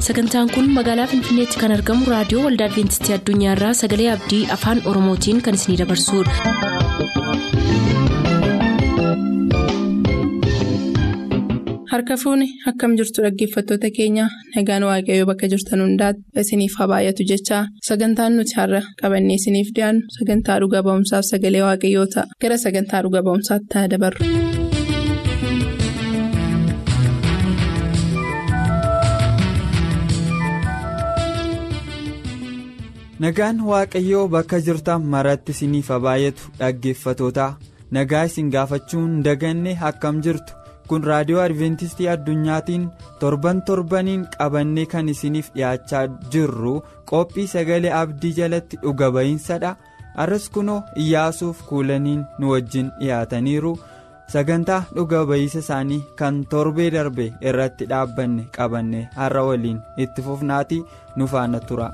sagantaan kun magaalaa finfinneetti kan argamu raadiyoo waldaa adventistii addunyaarraa sagalee abdii afaan oromootiin kan isinidabarsudha. harka fuuni akkam jirtu dhaggeeffattoota keenya nagaan waaqayyoo bakka jirtan hundaati isiniif haa baay'atu jechaa sagantaan nuti har'a qabannee isiniif dhiyaannu sagantaa dhuga ba'umsaaf sagalee waaqayyoo ta'a gara sagantaa dhuga ba'umsaatti ta'a dabarru. nagaan waaqayyoo bakka jirtan maratti isiniif haa baay'atu dhaggeeffatootaa nagaa isin gaafachuun daganne akkam jirtu kun raadiyoo adventistii addunyaatiin torban torbaniin qabannee kan isiniif dhiyaachaa jirru qophii sagalee abdii jalatti dhuga ba'iinsadha arras kunoo iyyaasuuf kuulaniin nu wajjin dhiyaataniiru sagantaa dhuga ba'iisa isaanii kan torbee darbe irratti dhaabbanne qabanne har'a waliin itti fufnaatii nu faana tura.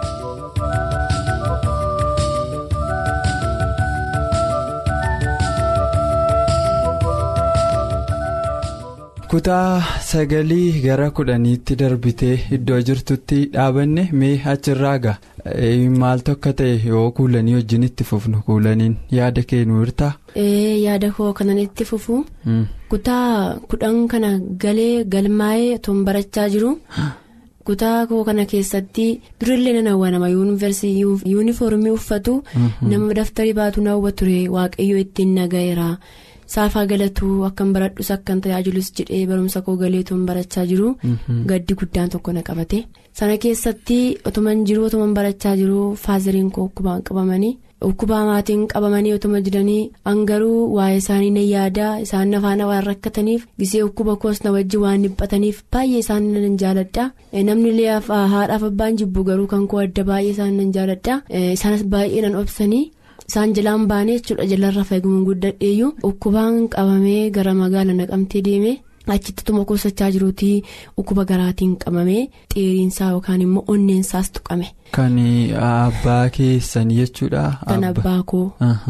kutaa sagalii gara kudhaniitti darbitee iddoo jirtutti dhaabanne mee achirraa ga'a maaltu akka ta'e yoo kuulanii wajjin itti fufnu kuulaniin yaada kennu hirtaa. yaada koo kanan itti fufu kutaa kudhan kana galee galmaa'ee toon barachaa jiru. kutaa koo kana keessatti durillee nan hawwa nama yuunifoormii uffatu nama daftarii baatu na hawwa ture waaqayyo ittiin naga'eera. saafaa galatuu akkan baradhus akkan tajaajilus jedhee barumsa koo galeetuun barachaa jiru gaddi guddaan tokko na qabate sana keessatti otoman jiru otoman barachaa jiru faazariin koo ukkubaan qabamanii ukkubaa maatiin qabamanii otoma jiranii hangaruu waa'ee isaanii na yaadaa isaan nafaana waan rakkataniif gisee ukkuba koos na wajji waan dhiphataniif baay'ee isaan nan jaaladha namni illee haadhaaf abbaan jibbu garuu kan koo adda baay'ee isaan nan jaaladha isaanis baay'ee nan obsanii. isaan jalaan baanee jechuudha jalarra fayyadamuun guddadheeyyuu ukkubaan qabamee gara magaala naqamtee deeme achitti tuma kuusachaa jiruutii ukkuba garaatiin qabamee xeeriinsaa yookaan immoo onneensaas tuqame. kan abbaa keessan jechuudha. kan abbaa koo.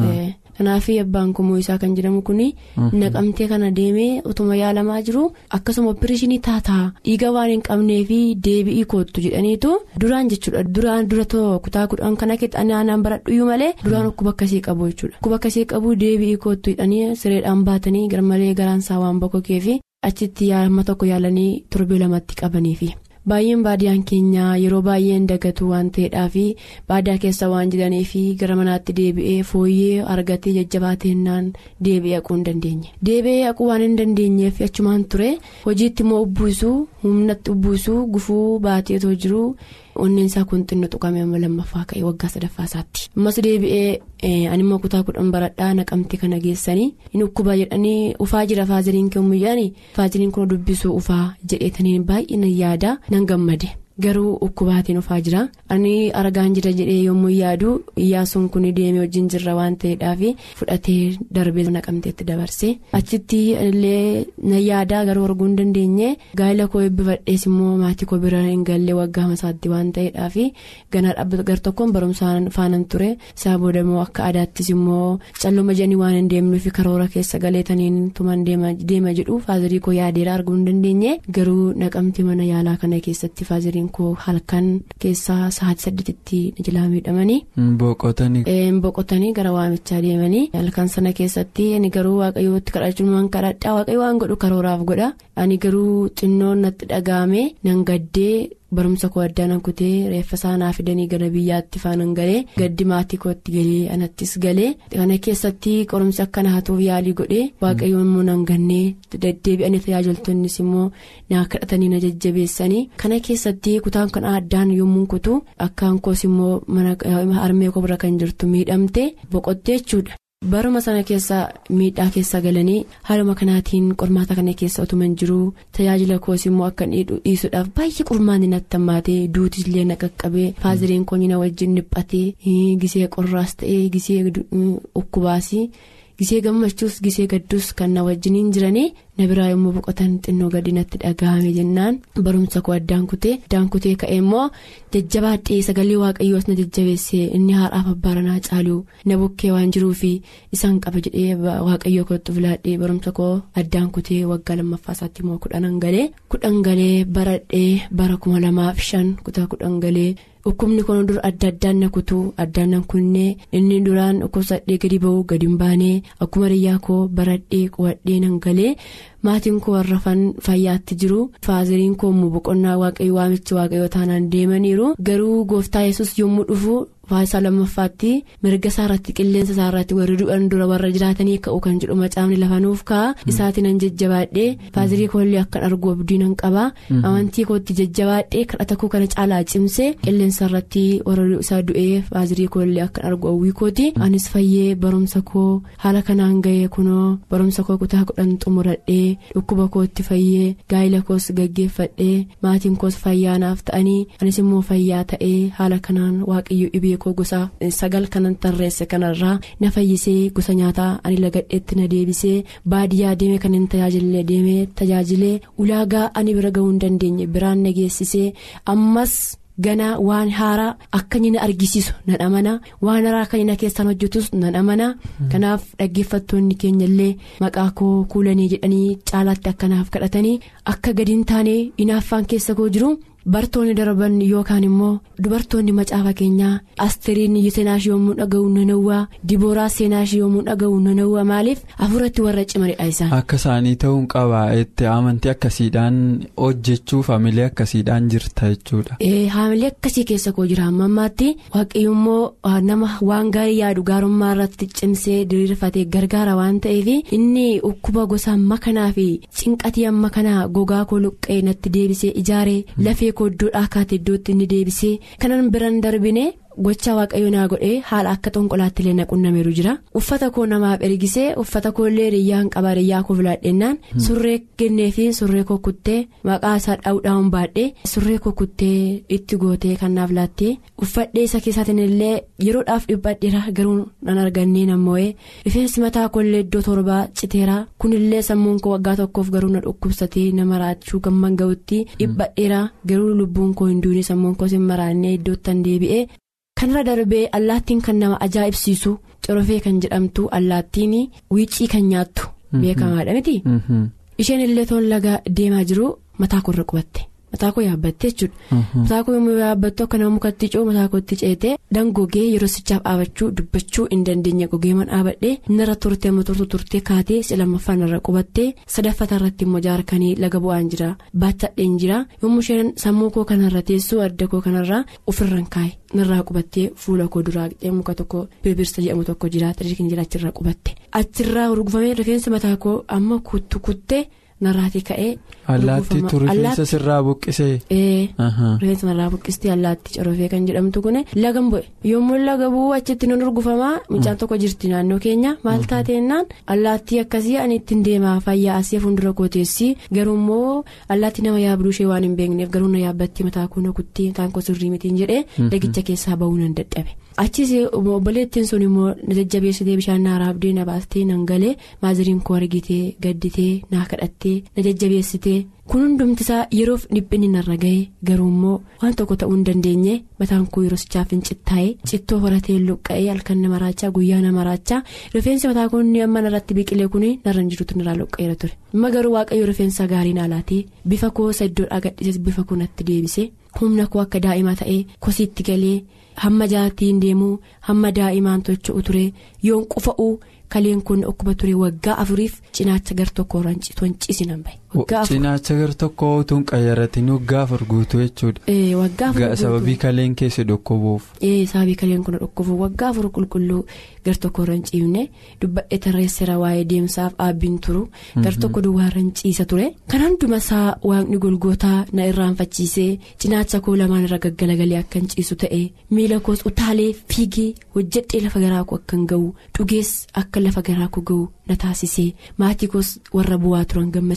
kanaaf abbaan kumoo isaa kan jedhamu kun naqamtee kana deemee utuma yaalamaa jiru akkasuma opereeshinii taataa dhiiga waan hin qabnee fi deebi'ii koottu jedhaniitu duraan jechuudha duraan dura kutaa kudhan kana keessatti aanaan baradhuyyuu malee duraan dhukkuba akkasii qabu jechuudha dhukkuba akkasii qabu deebi'ii koottu jedhanii sireedhaan baatanii garmalee garaansaa waan bokkokee fi achitti yaalama tokko yaalanii torbee lamatti qabaniifi. baay'een baadiyaan keenya yeroo baay'een dagatu waan ta'eedhaaf baadiyaa keessa waan jiraniif gara manaatti deebi'ee fooyyee argatee jajjabaateenaan deebi'ee haquu hin dandeenye deebi'ee haquu waan hin dandeenyeef achumaan ture hojiitti immoo ubbuisuu humnatti ubbuisuu gufuu baateetoo jiru onneensaa kun xinnoo tuqamee amma lammaffaa ka'e waggaa sadaffaa isaatti ammas deebi'ee animmoo kutaa kudhan baradhaa naqamte kana geessanii inni ukkuba jedhanii ufaa jira faaziriin kennuu faaziriin kun dubbisuu ufaa jedheetanii baay'ee yaada. nan gammade garuu ukkubaatiin ufaa jira ani argaan jira jedhee yommuu yaadu iyyaasuun kun deemee wajjin jirra waan ta'eedhaaf fudhatee darbee naqamteetti dabarse achitti illee na yaadaa garuu arguu hin dandeenye gaa'ela koo eebbifadhees immoo maatii koo bira hin gallee waggaa masaatti waan ta'eedhaaf ganaa dhaabbata gar tokkoon barumsaan faanan ture isaa booda immoo akka aadaattis immoo calluma jedhanii waan hin deemnuuf karoora keessa galeetaniin tuman deema jedhu faazirii koo yaadeera arguu hin dandeenye garuu naqamti mana yaalaa kana keessatti faaziriin koo halkan keessaa sa'aatii saddeetitti jalaa miidhamanii. boqotanii gara waamichaa deemanii halkan sana keessatti ani garuu waaqayyootti kadhachuun kadhadhaa waaqayyo waan godhu karooraaf godha ani garuu xinnoon natti dhaga'ame nan gaddee. barumsa koo addaan nan kutee reeffa isaanaa fidanii gara biyyaatti faanan galee gaddi maatii kootti galee anattis galee kana keessatti qorumsi akka na hatuuf yaalii godhee waaqayyoon immoo nan gannee deddeebi'anii tajaajiltonnis immoo na kadhatanii na jajjabeessanii kana keessatti kutaan kan addaan yommuu kutu akkaan koos immoo mana harmee koo bira kan jirtu miidhamte boqottee jechuudha. baruma sana keessa miidhaa keessa galanii haaluma kanaatiin qormaata kana keessa otuma hin jiru tajaajila koos immoo akka dhiisuudhaaf baay'ee qormaanni natti hammaatee duutillee na qaqqabee faaziriin koonyina wajjin dhiphatee gisee qorraas ta'ee gisee ukkubaas gisee gammachuus gisee gadduus kan na wajjiniin jiranii na biraa yommuu boqotan xinnoo gadi natti dhaga'ame jennaan barumsa koo addaan kutee addaan kutee ka'e immoo jajjabaadhee sagalee waaqayyoos na jajjabeessee inni haadhaaf abbaranaa caaluu na bukkee waan jiruufi isaan qaba jedhee waaqayyoo kootti filaadhee barumsa koo addaan kutee waggaa lammaffaa isaatti immoo kudhanan galee kudhan galee baradhee bara kuma lamaaf shan kutaa kudhan galee. dhukkubni kun dur adda addaan na kutuu addaan na kunnee inni duraan dhukkubsadhee gadi ba'uu gadi hin baanee akkuma riyyaa koo baradhee qo'adhee nan galee maatiin koo warrafan fayyaatti jiru faaziriin koo immoo boqonnaa waaqayyoo waamichi waaqayyoo taanaan deemaniiru garuu gooftaa yesus yommuu dhufu faayisaa lammaffaatti mirga isaarratti qilleensa isaarratti warri du'an dura warra jiraatanii ka'u kan jedhu macaafni lafanuuf ka'a isaatiin nan jajjabaadhee faazirii koollee akkan argu abdii nan qaba amantii kootti jajjabaadhee kadhata koo kana caalaa cimsee qilleensa irratti warra isaa du'ee faazirii koollee akkan argu hawwii kooti anis fayyee barumsa koo haala kanaan ga'ee kunoo barumsa koo kutaa kudhan xumuradhee dhukkuba kootti fayyee gaa'ila koos gaggeeffadhee maatiin koos fayyaanaaf ta'anii anis immoo fayyaa ta'ee haala kanaan waaqayyo dhibee koo gosa sagal kanan tarreesse kanarraa na fayyisee gosa nyaataa ani lagadheetti na deebisee baadiyyaa deeme kan hin tajaajille deemee tajaajilee ulaagaa ani bira ga'uu hin dandeenye biraan na geessisee ammas. ganaa waan haaraa akka inni na argisiisu nan amana waan haaraa akka inni na keessaan hojjetus nan amana kanaaf dhaggeeffattoonni keenya illee maqaa koo kuulanii jedhanii caalaatti akkanaaf kadhatanii akka gadi hin taane inaaffaan keessa koo jiru. bartoonni darban yookaan immoo dubartoonni macaafa keenyaa astiriin seenaashii yommuu dhaga'u nanawwaa dibooraa seenaashii yommuu dhaga'u nanawwaa maaliif hafuuratti warra cimanidha isaan. akka isaanii ta'uun qaba itti amantii akkasiidhaan hojjechuuf hamilee akkasiidhaan jirta jechuudha. hamilee akkasii keessa koo jira amma ammaatti waaqayyo immoo nama waan gaarii yaadu gaarummaa irratti cimsee diriirfatee gargaara waan ta'eef inni dhukkuba gosa amma kanaa fi cinqatii amma kanaa gogaa koo luqqee natti deebisee ijaaree lafee. iddoo dhaakaatti iddootti inni deebisee kanan biran darbine gochaa waaqayyo naa godhee haala akka xonqolaatti illee na qunnameeru jira uffata koo namaaf ergisee uffata koollee riyyaan qaba riyyaa koo filadhennaan surree kennee fi surree koo kuttee maqaa isaa dhaa'uudhaan baadhee surree koo kuttee itti gootee kan naaf laattee uffadhee isa keessaatiin illee yeroodhaaf dhibbadheera garuu nan argannee namoo'ee rifeensi mataa koollee iddoo torbaa citeera kunillee sammuun koo waggaa tokkoof garuu na dhukkubsatee nama raachuu gamman ga'utti dhibbadheera garuu lubbuun koo hin duune sammuun koos hin maraannee iddootti deebi'ee. kanarra darbee allaattiin kan nama ajaa'ibsiisu corofee kan jedhamtu allaattiin wiicii kan nyaattu beekamaadha miti isheen illee toon laga deemaa jiru mataa koorra qubatte mataa koo yaabbatte jechuudha mataa koo yommuu yaabbattu akka nama mukatti coo mataa kootti ceetee dangogee yeroo sichaaf dhaabachuu dubbachuu hin dandeenye gogeeman dhaabadhee narra turtee motortu turtee kaatee si lammaffaan irra qubattee sadaffata irratti immoo jaarkanii laga bu'aan jira baachadheen jira yommuu isheen sammuu koo kanarra teessuu adda koo kanarraa ofirraan kaa'e. narraa qubattee fuula koo duraa qixxee muka tokko birbirsa jedhamu tokko jira xiriirri jira achirra qubatte achirraa urgufamee rifeensa mataa koo amma kuttu kuttee narraati ka'ee. allaattiitu rifeensa sirraa buqqisee. rifeensa narraa buqqistee allaattii corofee kan jedhamtu kun lagan bu'e yommuu laga bu'u achitti nun urgufamaa mucaan tokko jirti naannoo keenya maal taateennaan allaattii akkasii ani ittiin deemaa fayyaa asii fuuldura kooteessii garuu immoo allaattii nama yaabduu ishee waan hin beekneef garuu na yaabbattii mataa koo na kuttee mataan koo sirrii mitiin jedhee lagicha keessaa ba'uu nan dadhabe. achis obboleettiin sun immoo na jajjabeessitee bishaan naa raabdee na baastee nan galee maaziriin koo argitee gadditee naa kadhattee na jajjabeessitee kun hundumtisaa yeroof dhiphinni narra ga'e garuu immoo waan tokko ta'uu hin dandeenye mataan koo yeroo sichaaf hin cittaa'e cittoo horatee luqqa'ee halkan nama raachaa guyyaa nama raachaa rifeensi mataa koo inni amma narratti biqilee kun narra hin jirutu narraa luqqa'eera ture amma garuu waaqayyo rifeensa gaarii naa laatee bifa koo isa iddoodhaa gadhiises bifa koo natti deebise humna koo akka daa'ima ta'ee kosiitti galee. hamma jaartiin deemuu hamma daa'imaan tocho'u ture yoon qufa'uu kaleen kun dhukkuba ture waggaa afuriif cinaacha gar tokko ciisinan bahe. cinaacha gar tokko utuun qayyaratiin waggaa afur guutuu jechuudha. waggaa afur guutuu sababii kaleen keessa dhukkubuuf. sababii kaleen kun dhukkubuuf waggaa afur qulqulluu gar tokko irra hin ciifne dubbadhee tarreessera waa'ee deemsaaf dhaabbiin turu gar tokko duwwaa irra hin ciisa ture kan hunduma isaa waaqni golgootaa na irraanfachiisee cinaacha koo lamaan irra gaggalagalee akka hin ciisu ta'e miila koos utaalee fiigee hojjedhee lafa garaa koo akka hin ga'u dhugees akka lafa garaa koo ga'u na taasisee maatii koos warra bu'aa turan gammachiisee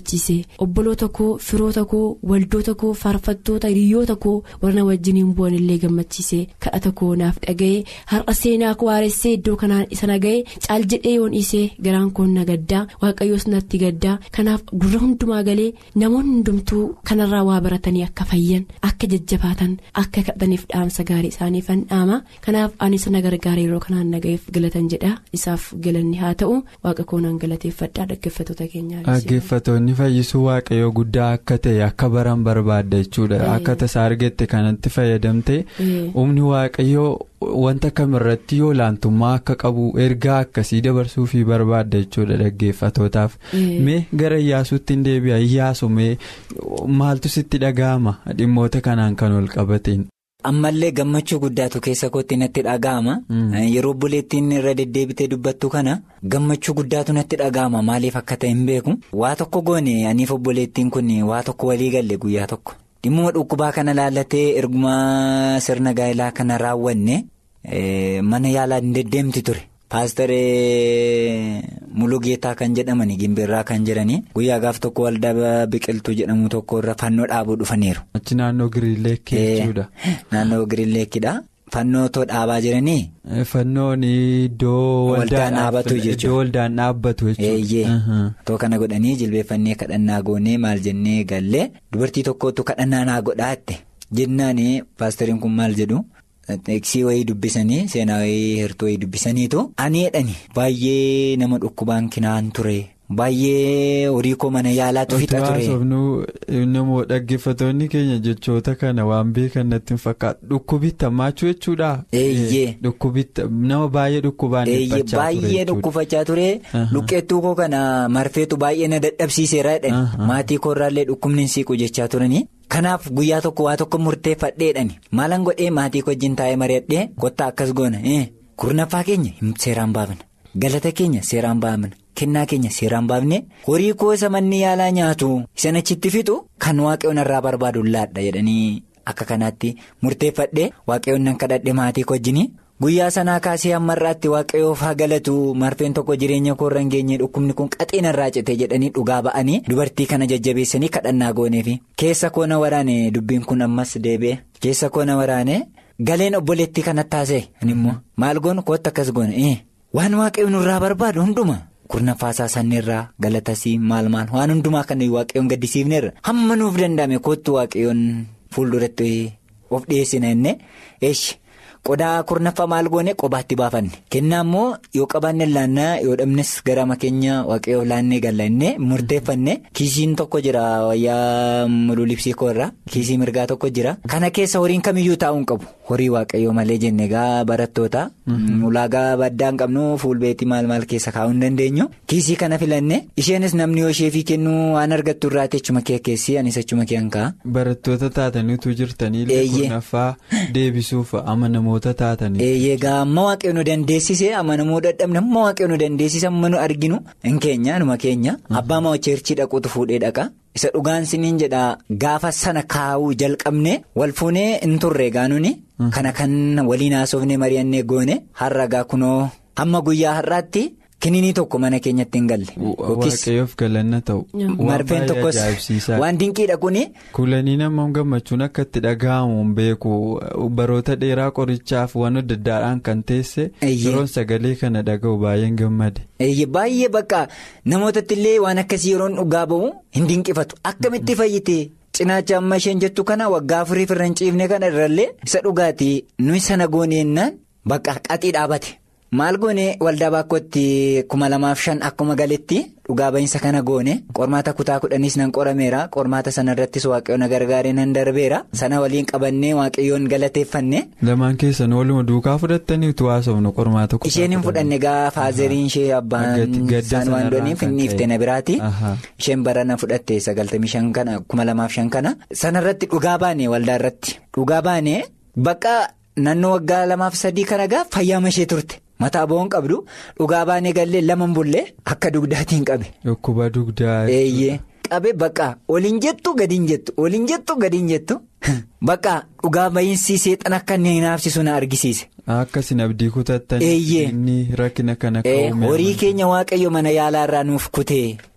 obboloota koo firoota koo waldoota koo faarfattoota hiriyoota koo warra wajjiniin bu'an illee gammachiisee kadhata koo naaf dhaga'ee har'a seenaa koo haaressee iddoo kanaan isa naga'ee caal jedhee yoon dhiisee garaan koo na gaddaa waaqayyoos natti gaddaa kanaaf gurra hundumaa galee namoonni hundumtuu kanarraa waa baratanii akka fayyan akka jajjabaatan akka kadhataniif dhaamsa gaarii isaaniif dhaama kanaaf ani sana gargaara yeroo kanaan naga'eef galatan jedha isaaf galanni haa ta'u waaqa koonaan galateeffadhaa dhaggeeffattoota keenyaa. dhaggeeffatoonni fayyisuu waaqayyoo guddaa akka ta'e akka baran barbaadda jechuudha akka tasaa argette kanatti fayyadamte humni waaqayyoo wanta kamirratti yoo laantummaa akka qabu ergaa akkasii dabarsuufii barbaadda jechuudha dhaggeeffatootaaf mee gara iyyaasuutti hin deebi'a iyyaasu mee maaltu sitti dhaga'ama dhimmoota kanaan kan ol qabateen. ammallee gammachuu guddaatu keessa kootti natti dhaga'ama yeroo obboleettiin irra deddeebitee dubbattu kana gammachuu guddaatu natti dhaga'ama maaliif akka ta'e hin beeku waa tokko goone aniif obboleettiin kun waa tokko walii galle guyyaa tokko dhimmuma dhukkubaa kana laallatee ergumaa sirna gaa'ilaa kana raawwanne mana yaalaa hin deddeemti ture. paastaree mulugeetaa kan jedhamani gimbiirraa kan jiranii guyyaa gaaf tokko waldaa biqiltuu jedhamu tokko irra fannoo dhaabuu dhufaniiru. achi naannoo giriilleekii jechuudha. naannoo giriilleekidha. Fannoo dhaabaa jiranii. Fannoon iddoo waldaan dhaabbatu jechuudha. Iddoo waldaan dhaabbatu jechuudha. Too kana godhanii jilbeeffannee kadhannaa goonee maal jennee gallee dubartii tokkotu kadhannaa naa godhaatte jennaan paastariin kun maal jedhu. Teeksii wayii dubbisanii seenaa wayii hirtuu wayii dubbisaniitu ani jedhani baay'ee nama dhukkubaan kinaan ture baay'ee horii koo mana yaalaatu fixa ture. Namoo dhaggeeffatoonni keenya jechoota kana waan beekan natti hin fakkaatu dhukkubitta maachuu jechuudha. Eeyyee. Dhukkubitta nama baay'ee dhukkubaan dhiphachaa ture baay'ee dhukkubachaa ture luqqeettuu koo kana marfeetu baay'ee na dadhabsiiseera jedhani maatii koorraallee dhukkubni hin siiqu jechaa turanii. Kanaaf guyyaa tokko waa tokko murteeffadheedhani maalan godhee maatii koo wajjin taa'ee mari'adhee kottaa akkas goona kurnaffaa keenya seeraan baafna galata keenya seeraan baafna kennaa keenya seeraan baafne horii koo isa manni yaalaa nyaatu isa achitti fixu kan waaqayyoon irraa barbaadu laadha jedhanii akka kanaatti murteeffadhee waaqayyoon nan kadhadhe maatii koo wajjin. Guyyaa sanaa kaasee hammarraatti waaqayyoof haa galatu marfeen tokko jireenya koorra hin geenye dhukkubni kun qaxeen irraa cite jedhanii dhugaa ba'anii dubartii kana jajjabeessanii kadhannaa gooneefi keessa koona waraane dubbiin kun ammas deebi'e keessa koona waraane galeen obboleettii kanatti taasise immoo maal goonu kootti akkas goone waan waaqayyoon nurraa barbaadu hunduma kurnaffaasaa sanneerraa galatasii maal maal waan hundumaa kan waaqayyoon gaddisiifneerra hamma nuuf danda'ame kootti waaqayyoon fuulduratti of dhiyeessina inni eeshi. qodaa kurnaffaa maal goone qobaatti baafanne kennaa immoo yoo qabaanne laannaa yoo dhabnes gara keenya waaqayyoof laannee gallannee murteeffanne kiisiin tokko jira wayyaa mululibsii koorraa kiisii mirgaa tokko jira kana keessa horiin kamiyyuu taa'uu hin qabu horii waaqayyoo malee jenne egaa barattoota ulaagaa baddaa hin qabnu fuulbeetii maal maal keessa kaa'uu hin dandeenyu kiisii kana filanne isheenis namni yoo isheefii kennuu waan argattu irraa achuma kee keessi anis achuma kee hanqaa. barattoota taataniitu jirtanii kurnaffaa deebisuuf amanamoota taatanii. eeyyega amma waaqayyo nu dandeessise amanamuu dadhabne amma waaqayyo nu dandeessise amma nu arginu hin keenya numa keenya abbaa moo cheerchii dhaquutu fuudhee dhaqa. isa dhugaan siniin jedha gaafa sana kaa'uu jalqabne wal fuunee hin turre gaanuni kana kan waliin haasofne mari'annee goone har'a gaa kunoo hamma guyyaa har'aatti kininii tokko mana keenyatti hin galle. waaqayyoof galanna ta'u. marfeen tokkos waan dinqiidha kuni. kulanii nama gammachuun akka itti dhaga'amu beeku baroota dheeraa qorichaaf waan adda addaadhaan kan teesse. yeroon sagalee kana dhaga'u baay'een gammade. baay'ee bakka namootatti illee waan akkasii yeroon dhugaa ba'u hin dinqifatu akkamitti fayyite. cinaacha amma isheen jettu kana waggaa afurii firra hin ciifne kana irrallee isa dhugaatii nuyi sana gooneennaan bakka qaxii dhaabate. maal goone waldaa baakkootti kuma lamaaf shan akkuma galetti dhugaa ba'iinsa kana goone qormaata kutaa kudhaniis nan qorameera qormaata sana irrattis waaqayyoon na gargaaree nan darbeera sana waliin qabannee waaqayyoon galateeffanne. lamaan keessan waluma duukaa fudhattaniitu haasofnu qormaata kutaa isheen hin fudhanne gaa faazeriin ishee abbaan isaan waan dooniif hin dhiifte na biraati isheen barana fudhatte sagaltamii shan kana kuma lamaaf shan kana sanarratti dhugaa baane waldaa irratti dhugaa baane bakka naannoo waggaa lamaaf sadii kana gaa fayyaama ishee turte. mataa bo'oon qabdu dhugaa baanee gallee laman bullee akka dugdaatiin qabe. Dhukkuba dugdaa. Eeyyee qabe bakka oliin jettu gadiin jettu oliin jettu gadiin jettu bakka dhugaa ba'iinsi seexan akka inni naafsisu na argisiise. Akkasin abdii kutattan. Eeyyee. Inni rakkina kana ka'uumee. Horii keenya waaqayyo mana yaalaa irraa nuuf kutee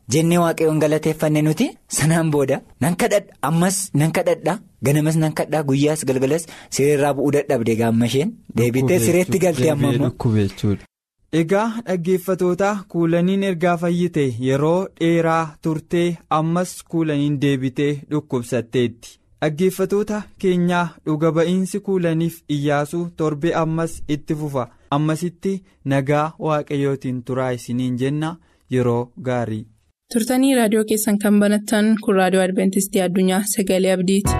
jennee waaqayyoon galateeffanne nuti sanaan booda nan kadhadha ammas nan kadhadha ganamas nan kadhaa guyyaas galgalas sireerraa bu'uu dadhabde gaamma isheen deebitee sireetti galtee amma immoo. Egaa dhaggeeffatootaa kuulaniin ergaa fayyite yeroo dheeraa turtee ammas kuulaniin deebitee dhukkubsatteetti. Dhaggeeffatoota keenyaa dhuga ba'iinsi kuulaniif iyyaasuu torbe ammas itti fufa ammasitti nagaa waaqayyootiin turaa isiniin jenna yeroo gaarii. turtanii raadiyoo keessan kan banattan kun raadiyoo adventistii addunyaa sagalee abdiiti.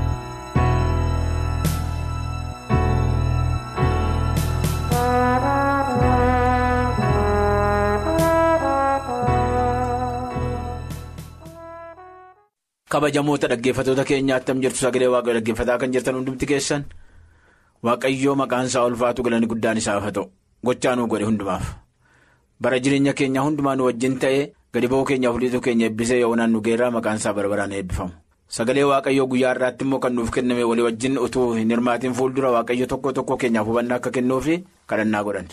kabajamoota dhaggeeffatoota keenyaa attam jirtu sagalee waaqayyoo dhaggeeffataa kan jirtan hundumti keessan waaqayyoo maqaan isaa ulfaatu galanni guddaan isaaf haa ta'u gochaa nuu godhe hundumaaf bara jireenya keenyaa hundumaa nu wajjin ta'ee gadi ba'uu keenyaaf liituu keenya eebbisee yoonaan nu geerraa maqaan isaa barbaraan eebbifamu sagalee waaqayyoo guyyaa irraatti immoo kan nuuf kenname walii wajjin utuu hin hirmaatiin fuuldura waaqayyo tokko tokko keenyaaf hubannaa akka kennuufi kadhannaa godhan.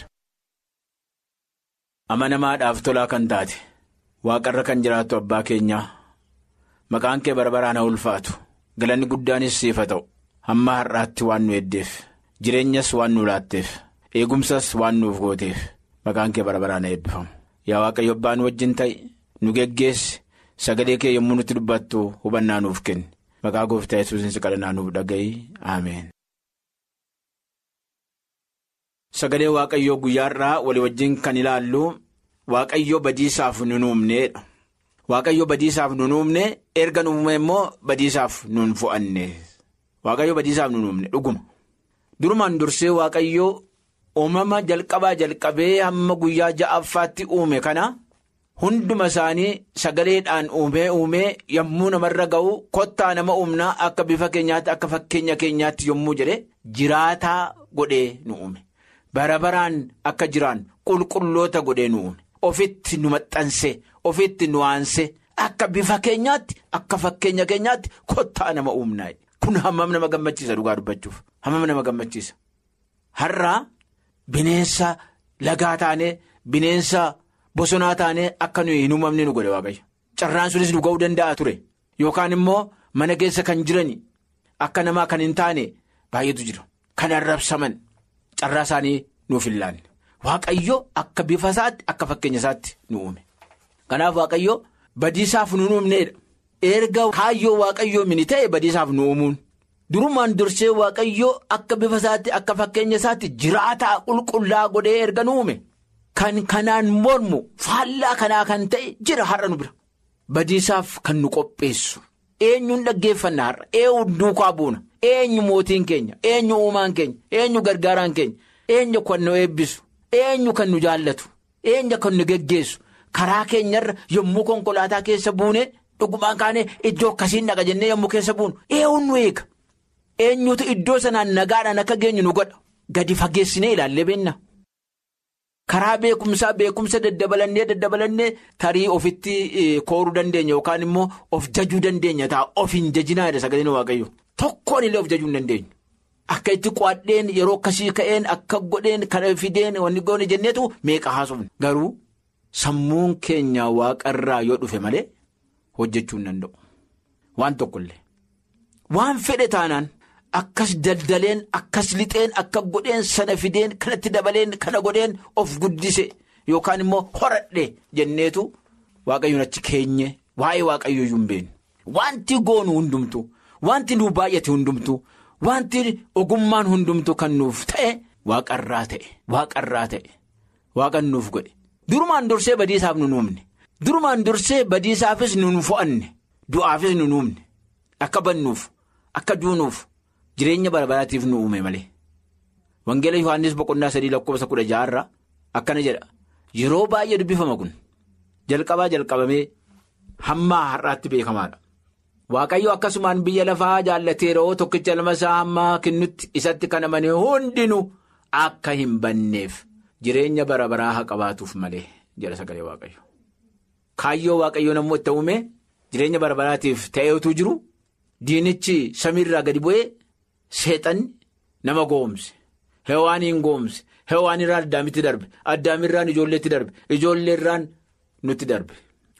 amanamaadhaaf tolaa kan taate waaqarra kan jiraattu abbaa keenyaa. Maqaan kee barbaraan haa ulfaatu galanni guddaanis siif haa ta'u hamma har'aatti waan nu eddeef jireenyas waan nu laatteef eegumsas waan nuuf gooteef maqaan kee barbaraan haa eebbifamu yaa waaqayyo abbaan wajjin ta'i nu geggeessi sagalee kee yommuu nutti dubbattu hubannaa nuuf kenni maqaa gooftaa yesuusiin kadhannaa nuuf dhaga'i ameen. Sagalee waaqayyoo guyyaa irraa walii wajjin kan ilaallu waaqayyoo badiisaaf nu uumneedha. Waaqayyo badiisaaf nu uumne erga nu uume immoo badiisaaf nun fo'anne waaqayyo badiisaaf nu uumne dhuguma durumaan dursee waaqayyo uumama jalqabaa jalqabee hamma guyyaa ja'affaatti uume kana hunduma isaanii sagaleedhaan uumee uumee yommuu namarra ga'u kottaa nama uumnaa akka bifa keenyaatti akka fakkeenya keenyaatti yommuu jedhe jiraataa godhee nu uume bara baraan akka jiraan qulqulloota godhee nu uume ofitti nu maxxanse. ofitti nu aanse akka bifa keenyaatti akka fakkeenya keenyaatti kottaa nama uumnaa kun hammam nama gammachiisa dhugaa dubbachuuf hammam nama gammachiisa har'aa bineensa lagaa taanee bineensa bosonaa taanee akka nuyi hin uumamne nu godhe waaqayyo carraan sunis nu ga'uu danda'a ture yookaan immoo mana keessa kan jiran akka namaa kan hin taane baay'eetu jira kan arrabsaman carraa isaanii nuuf hin laanne waaqayyo akka bifa isaatti akka fakkeenya isaatti nu uume. Kanaaf waaqayyo badiisaaf nu uumneedha. Erga kaayyoo waaqayyoo mini ta'e badiisaaf nu uumuun. Durumaan dursee waaqayyo akka bifa isaatti akka fakkeenya isaatti jiraataa qulqullaa godhee erga nu uume. Kan kanaan mormu faallaa kanaa kan ta'e jira har'a nu bira. Badiisaaf kan nu qopheessu. Eenyuun dhaggeeffanna har'a eenyu duukaa buuna eenyu mootiin keenya eenyu uumaan keenya eenyu gargaaraan keenya eenyu kan nu eebbisu eenyu kan nu jaallatu eenyu kan nu geggeessu. Karaa keenyarra yommuu konkolaataa keessa buune dhugumaan kaanee iddoo akkasiin dhaqa jennee yommuu keessa buunu eenyuun nu eega eenyutu iddoo sanaan nagaadhaan akka geenyu nu godha gadi fageessinee ilaallee beenna. Karaa beekumsaa beekumsa daddabalannee daddabalannee tarii ofitti kooruu dandeenya yookaan immoo of jajuu dandeenya ta'a of hin jajinaa jedha sagaleen waaqayyo tokkoon illee of jajuu hin dandeenyu. Akka itti qo'adheen yeroo akkasii ka'een akka godheen kana fideen wanni goone jenneetu meeqa haasofne garuu. Sammuun keenya waaqarraa yoo dhufe malee hojjechuu hin danda'u. Waan tokkollee. Waan fedhe taanaan akkas daldaleen akkas lixeen akka godheen sana fideen kanatti dabaleen kana godheen of guddise yookaan immoo horadhe jenneetu waaqayyoon achi keenye waa'ee waaqayyoo iyyuu hin beeknu. Wanti goonu hundumtu wanti nuuf baay'ate hundumtu wanti ogummaan hundumtu kan nuuf ta'e waaqarraa ta'e waaqarraa ta'e waaqan nuuf godhe. Durumaan dursee badiisaaf nu uumne durumaan dursee badiisaafis nu fo'anne du'aafis nu uumne akka bannuuf akka duunuuf jireenya barbaraatiif nu uume malee. Wangeela Yohaannis boqonnaa sadii lakkoofsa kudha jaha akkana jedha yeroo baay'ee dubbifama kun jalqabaa jalqabamee hamma har'aatti beekamaadha. Waaqayyo akkasumaan biyya lafaa jaallateeroo tokkicha lama isaa hamma kennutti isatti kan amane hundinuu akka hin banneef. Jireenya bara baraa haa qabaatuuf malee jedha sagalee waaqayyo. Kaayyoo waaqayyoo nammoo itti uume jireenya bara baraatiif ta'eetu jiru diinichi samiirraa gadi bu'ee seexanni nama goomse hewaaniin goomse hewaanirraan addaamitti darbe addaamirraan ijoolleetti darbe ijoolleerraan nutti darbe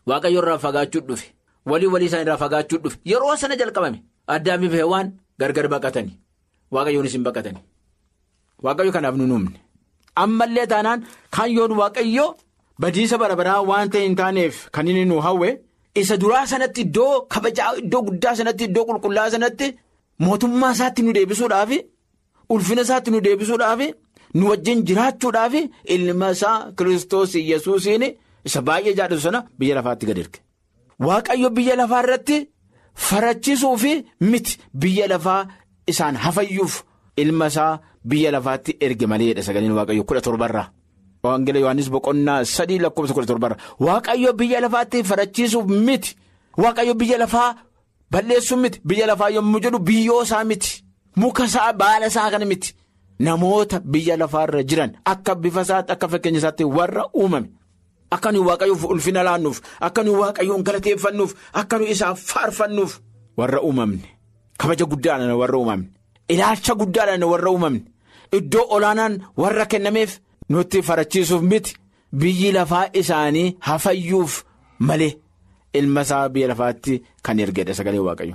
waaqayyo irraa fagaachuu dhufe walii walii isaan irraa fagaachuu dhufe yeroo sana jalqabame addaamiif heewwaan gargar baqatanii waaqayyoonis hin baqatanii waaqayyo kanaaf nu uumne ammallee taanaan kaayyoon waaqayyo badiisa bara baraa waan ta'e hin taaneef kan inni nu hawwe isa duraa sanatti iddoo kabajaa iddoo guddaa sanatti iddoo qulqullaa sanatti mootummaa isaatti nu deebisuudhaaf ulfina isaatti nu deebisuudhaaf nu wajjin jiraachuudhaaf ilma isaa kiristoos yesuusiin isa baay'ee jaallatu sana biyya lafaatti gad erge. Waaqayyo biyya lafaa irratti farachiisuu fi miti biyya lafaa isaan hafayyuuf ilma isaa biyya lafaatti erge maleedha sagaleen waaqayyo kudha torbarraa. Waangila Yohaannis boqonnaa sadii lakkoofsa kudha torbarraa waaqayyo biyya lafaatti farachiisuuf miti waaqayyo biyya lafaa balleessuuf miti biyya lafaa yommuu jedhu biyyoo isaa miti muka isaa baala isaa kana miti namoota biyya lafaarra jiran akka bifa isaatti akka fakkeenya isaatti warra uumame. Akka nuyi waaqayyoof ulfina laannuuf akka nuyi waaqayyoon galateeffannuuf akka nuyi isaaf faarfannuuf warra uumamne kabaja guddaadhaan warra uumamne ilaalcha guddaadhaan warra uumamne iddoo olaanaan warra kennameef nutti farachiisuuf miti biyyi lafaa isaanii hafayyuuf malee ilma isaa biyya lafaatti kan ergedha sagalee waaqayyo.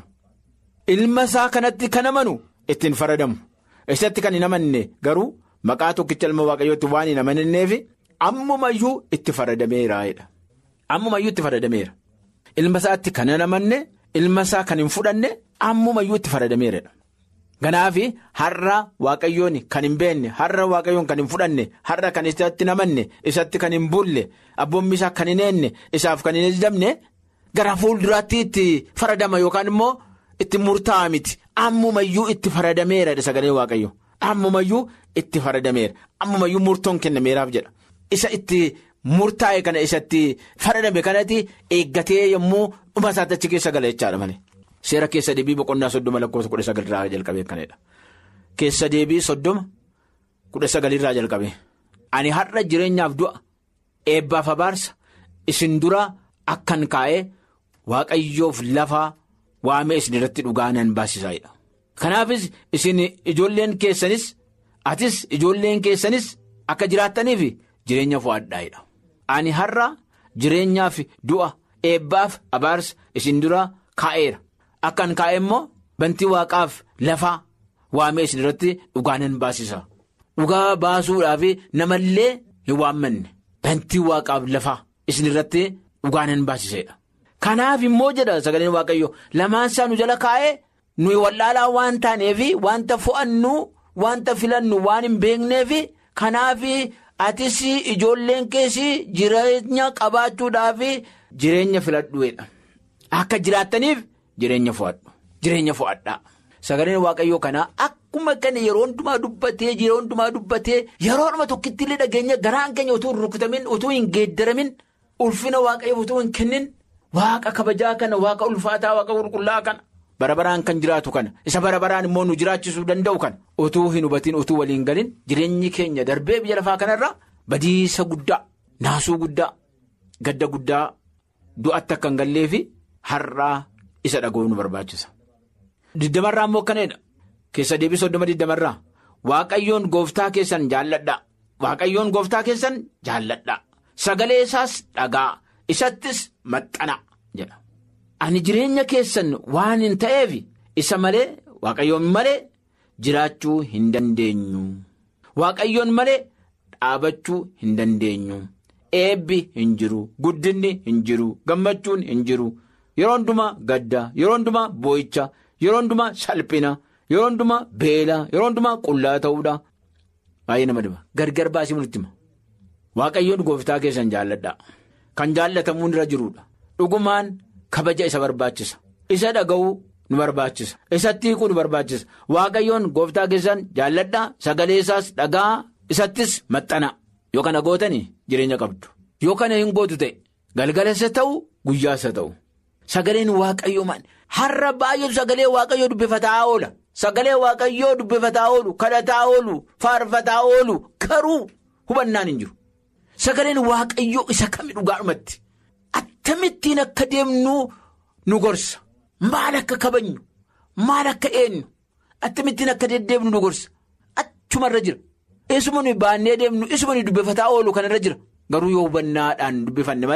Ilma isaa kanatti kan amanu ittiin faradamu isatti kan hin amanne garuu maqaa tokkicha ilma waaqayyootti waan hin amananneef. Ammumayyuu itti faradameera. Ammumayyuu itti faradameera. Ilma isaatti kan hin amanne ilma isaa kan hin fudhanne ammumayyuu itti faradameera. Kanaaf har'a waaqayyoon kan hin beekne har'a waaqayyoon kan hin fudhanne har'a kan isatti hin amanne isatti kan hin bulle abboommi isaa kan hin eenne isaaf kan hin ajajamne gara fuulduraatti itti faradama yookaan immoo itti murtaa'a miti ammumayyuu itti faradameera sagalee waaqayyo ammumayyuu itti faradameera ammumayyuu murtoon kennameeraaf jedha. Isa itti murtaa'e kana isatti faradame kanatti eeggatee yommuu dhuma isaatti achi keessa gala jechaadha malee. Seera keessa deebii boqonnaa soddoma lakkoofsa kudha sagalirraa jalqabee kanadha. Keessa deebii soddoma kudha sagalirraa jalqabee. Ani har'a jireenyaaf du'a eebbaaf abaarsa isin dura akkan kaa'ee waaqayyoof lafaa waamee isin irratti dhugaa nan baasisaadha. Kanaafis isin ijoolleen keessanis atis ijoolleen keessanis akka jiraattaniif. Jireenya fo'adhaa'edha. Ani har'a jireenyaaf du'a eebbaaf abaarsa isin dura kaa'eera. Akkan kaa'e immoo bantii waaqaaf lafaa waamee isin irratti dhugaa nan baasisa. Dhugaa baasuudhaaf namallee hin waammanne. Bantii waaqaaf lafaa isin irratti dhugaa nan baasisedha. Kanaaf immoo jedha sagaleen waaqayyo lamaan isaa nu jala kaa'ee nuyi wallaalaa waan taaneef wanta fo'annu wanta filannu waan hin beekneef kanaaf. Atis ijoolleen keessi jireenya qabaachuudhaaf jireenya filadhuudha. Akka jiraattaniif jireenya fo'adhu. Jireenya fo'adhaa. Sagaleen waaqayyoo kanaa akkuma kana yeroo hundumaa dubbatee yeroo hundumaa dubbatee yeroo dhuma tokkitti illee dhageenya garaan keenya utuu hin rukutamin utuu hin geeddaramin ulfina waaqayyoof utuu hin kennin waaqa kabajaa kana waaqa ulfaataa waaqa qulqullaa kana. bara baraan kan jiraatu kana isa bara baraan immoo nu jiraachisuu danda'u kana utuu hin hubatiin utuu waliin galin jireenyi keenya darbee biyya lafaa kanarra badiisa guddaa naasuu guddaa gadda guddaa du'atti akka hin galleefi har'aa isa dhaga'uu nu barbaachisa. Diddamarraa immoo akkanadha keessa deebii soddoma diddamarraa waaqayyoon gooftaa keessan jaalladhaa waaqayyoon gooftaa keessan jaalladhaa sagalee isaas dhagaa isattis maxxana jedha. Ani jireenya keessan waan hin ta'eef isa malee waaqayyoon malee jiraachuu hin dandeenyu. Waaqayyoon malee dhaabachuu hin dandeenyu. Eebbi hin jiru, guddinni hin jiru, gammachuun hin jiru. Yeroo hundumaa gadda, yeroo hundumaa boo'icha, yeroo hundumaa salphina, yeroo hundumaa beela, yeroo hundumaa qullaa ta'uudha. Baay'ee nama dhiba. Gargar baasii nutti hima. Waaqayyoon gooftaa keessan jaalladha. Kan jaallatamuun irra jiruudha. Dhugumaan. Kabaja isa barbaachisa. Isa dhaga'uu nu barbaachisa. Isatti hiikuu nu barbaachisa. Waaqayyoon gooftaa keessan jaalladhaa sagalee isaas dhagaa isattis maxxana. Yoo kana gootanii jireenya qabdu. Yoo kana hin gootu ta'e galgalasa ta'u guyyaasa ta'u. Sagaleen waaqayyoo maal? Har'a baay'eetu sagalee waaqayyoo dubbifataa oola. Sagalee waaqayyoo dubbifataa oolu, kadhataa oolu, faarfataa oolu garuu hubannaan hin jiru. Sagaleen waaqayyoo isa kami dhugaadhumatti? Akkamittiin akka deemnu nu gorsa. Maal akka kabajnu? Maal akka eenyu? Akkamittiin akka deddeebinu nu gorsa. Achumarra jira. Isuma nuyi baannee deemnu isuma nuyi dubbifataa oolu kanarra jira. Garuu yoo hubannaadhaan dubbifanne malee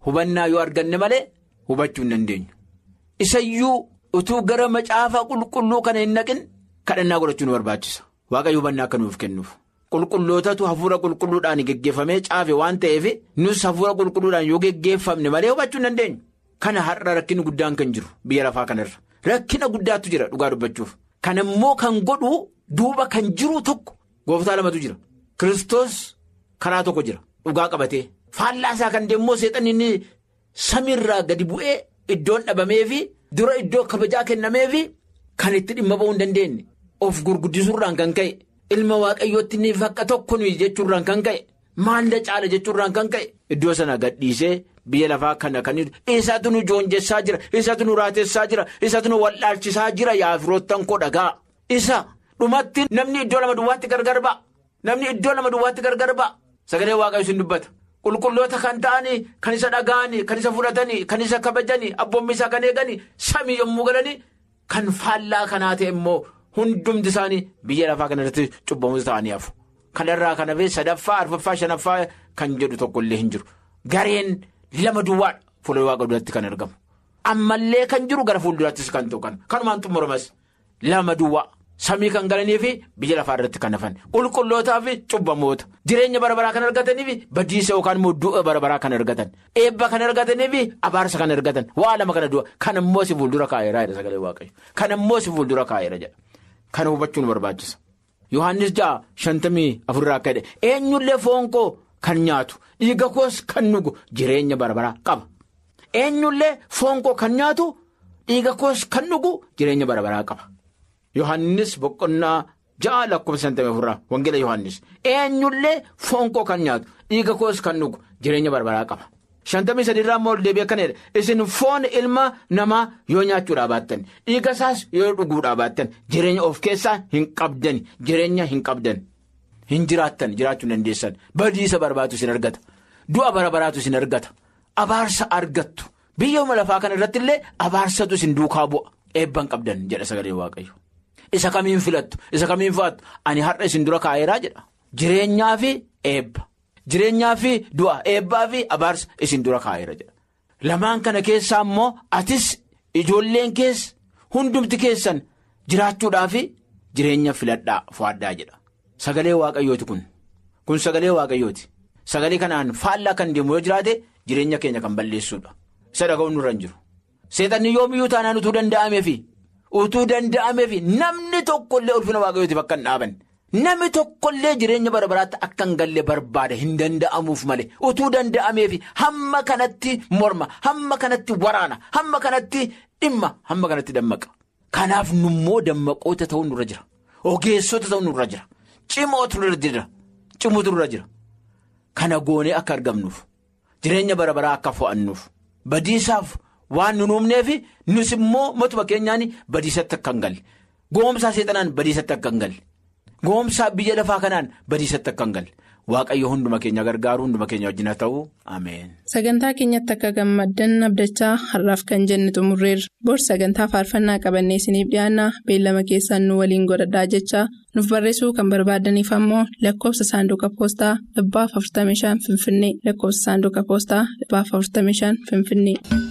hubannaa yoo arganne malee hubachuu hin dandeenyu. Isayyuu utuu gara macaafa qulqulluu kana hin naqin kadhannaa godhachuu nu barbaachisa. Waaqayyo hubannaa akka nuuf kennuuf. Qulqullootatu hafuura qulqulluudhaan geggeeffamee caafe waan ta'eef nus hafuura qulqulluudhaan yoo geggeeffamne malee hubachuu hin dandeenyu. Kana har'a rakkinni guddaan kan jiru biyya lafaa kanarra. Rakkina guddaatu jira dhugaa dubbachuuf. Kana immoo kan godhu duuba kan jiru tokko gooftaa lamatu jira. Kiristoos karaa tokko jira dhugaa qabatee. Faallaa isaa kan deemmoo seexanni inni samiirraa gadi bu'ee iddoon dhabameefi dura iddoo kabajaa kennameefi kan itti dhimma ba'uu hin dandeenye. Of gurguddisuurraan kan ka'e. Ilma waaqayyootti inni fakka tokko nuyi jechuurraan kan ka'e. Maalla caala jechuurraan kan ka'e. Iddoo sana gadhiisee. Biyya lafaa kana kan isaatu nu joonjessaa jira isaatu nu raatessaa jira isaatu nu wallaalchisaa jira yaa firoottan koo dhagaa isa dhumatti namni iddoo lama duwwaatti gargar ba'a namni iddoo lama duwwaatti gargar ba'a sagalee waaqayyo isin dubbata qulqulloota kan ta'anii kan isa dhaga'anii kan isa fudhatanii kan isa kabajanii abboommi isaa kan eeganii samii yommuu galanii kan faallaa kanaa ta'e immoo hundumti isaanii biyya lafaa kana irratti cubbamuus ta'anii hafu kanarraa kan hafee sadaffaa arfaffaa shanaffaa kan jedhu tokkollee hin jiru gareen. Lama duwwaadha fuula waaqa duratti kan argamu. Ammallee kan jiru gara fuulduraattis kan ta'u kan kanumaan xumuramas lama duwwaa samii kan galanii fi biyya lafaa irratti kan hafan qulqullootaa fi cubbamoota jireenya bara baraa kan argatanii fi badiisa yookaan immoo du'a bara baraa kan argatan eebba kan argatanii fi abaarsa kan argatan waa lama kana du'a kan immoo si fuuldura kaa'eera jedha sagalee waaqayyo kan immoo si fuuldura kaa'eera jedha kana hubachuun barbaachisa. Yohaannis ja'a shantamii afurraa akka jedhe eenyullee foon koo kan nyaatu dhiiga koos kan dhugu jireenya bara baraa qaba. Eenyullee foon koo kan nyaatu dhiiga koos kan dhugu jireenya bara baraa qaba. Yohaannis boqonnaa ja'a lakkoofsa shantamii afurraa wangeela Yohaannis eenyullee foon koo kan nyaatu dhiiga koos kan dhugu jireenya bara baraa qaba. Shantamii sadiirraa immoo ol deebi'ee akkanadha isin foon ilma namaa yoo nyaachuudhaa baattan dhiiga isaas yoo dhuguudhaa baattan jireenya of keessaa hin qabdan jireenya hin qabdan hin jiraattan jiraachuu hin dandeessan badiisa barbaatu isin argata du'a bara baraatu isin argata abaarsa argattu biyya lafaa kana irratti illee abaarsatu isin duukaa bu'a eebban qabdan jedha sagalee waaqayyo isa kamiin filattu isa kamiin fa'aattu ani har'a isin dura kaa'eeraa jedha jireenyaa fi eebba. Jireenyaa fi du'a eebbaa fi abaarsa isin dura kaa'eera jedha. Lamaan kana keessaa immoo atis ijoolleen keessa hundumti keessan jiraachuudhaa fi jireenya filadhaa fo'addaa jedha. Sagalee waaqayyooti kun. Kun sagalee waaqayyooti. Sagalee kanaan faallaa kan deemu yoo jiraate jireenya keenya kan balleessuudha. Isa dhaga'uun nurra hin jiru. Seexanni yoomiyyuu taanaan utuu danda'ameefi utuu danda'ameefi namni tokkollee ulfina waaqayyootiif akka hin dhaaban. Namni tokkollee jireenya bara baraatti akka hin galle barbaada hin danda'amuuf malee utuu danda'ameefi hamma kanatti morma hamma kanatti waraana hamma kanatti dhimma hamma kanatti dammaqa. Kanaaf nummoo dammaqoota ta'uu nurra jira ogeessota ta'uu nurra jira cimootu nurra jira cimuutu nurra jira kana goonee akka argamnuuf jireenya bara baraa akka fo'annuuf badiisaaf waan nu uumneefi nus immoo matuma keenyaan badiisatti akka hin galle goomsaa seexanaan badiisatti akka hin galle. Goomsaa biyya lafaa kanaan badiisatti akka hin galle waaqayyo hunduma keenya gargaaru hunduma keenya wajjin haa ta'u ameen. Sagantaa keenyatti akka gammaddan abdachaa har'aaf kan jenne xumurreerra. Bor sagantaa faarfannaa qabannee isiniif dhiyaanna beellama keessaan nu waliin godhadhaa jechaa nuuf barreessuu kan barbaadaniif ammoo lakkoofsa saanduqa poostaa dhibbaaf 45 finfinnee lakkoofsa saanduqa poostaa dhibbaaf 45 finfinnee.